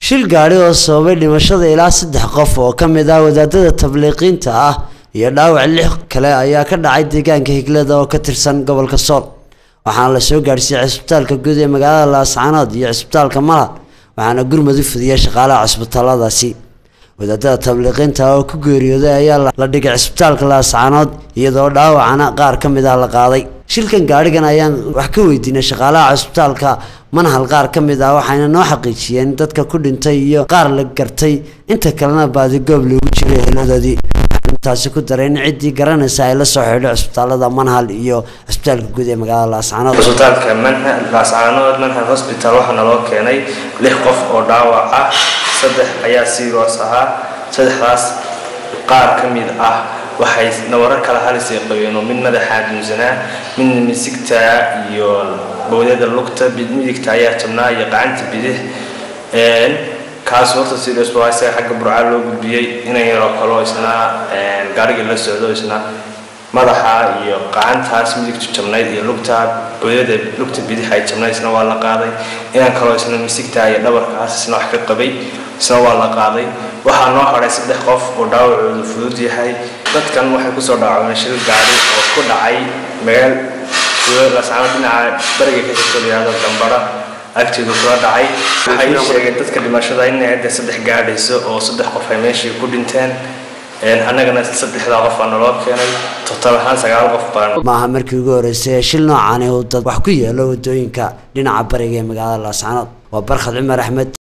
shil gaadhi oo sababay dhimashada ilaa saddex qof oo ka mid ah wadaadada tabliiqiinta ah iyo dhaawac lix kale ayaa ka dhacay deegaanka higlada oo ka tirsan gobolka sool waxaana la soo gaadhsiiyey cisbitaalka guud ee magaalada laascaanood iyo cisbitaalka malad waxaana gurmad u fidiyay shaqaalaha cisbitaaladaasi wadaadada tabliiqiinta oo ku geeriyooday ayaa la dhigay cisbitaalka laascaanood iyadoo dhaawacana qaar ka mid ah la qaaday shilkan gaadhigan ayaan wax ka weydiinay shaqaalaha cisbitaalka manhal qaar ka mid ah waxayna noo xaqiijiyeen dadka ku dhintay iyo qaar la gartay inta kalena baadigoob loogu jiray heladoodii intaasi ku daray in ciddii garanaysa ay la soo xidho cisbitaalada manhal iyo cisbitaalka guud ee magaalada laascaanood cisbitaalka manhal laascaanood manhal hospital waxaa naloo keenay lix qof oo dhaawac ah saddex ayaa siiroos ahaa saddexdaas qaar ka mid ah waxay nawaro kala halisay qabeen oo mid madaxaa dunsanaa midna misigta iyo bowdada lugta midigta ayaa jabnaa iyo qacanta bidix kaas horta serious waa isaga xagga burcaa loo gudbiyey inan yaroo kaloo isna gaarigii la socdo isna madaxa iyo qacantaas midigtu jabnayd iyo lugta bowdada lugta bidix ay jabnayd isna waa la qaaday inan kaloo isna misigta iyo dhabarkaas isna wax ka qabay isna waa la qaaday waxaa noo hadhay saddex qof oo dhaawacoodu fudud yahay dadkan waxay kusoo dhaawaceen shil gaari oo ku dhacay magaal laascaano dhinaca bariga ka jirto layihahdo gambara agteedu kula dhacay waxay ii sheegeen dadka dhimashada inay hadda saddex gaadhayso oo saddex qof ay meeshii ku dhinteen annagana saddexdaa qof baa naloo keenay total ahaan sagaal qof baan maaha markii ugu horreysay shil noocaani uu dad wax ku yeelo wadooyinka dhinaca bariga ee magaalada laascaanood waa barkhad cumar axmed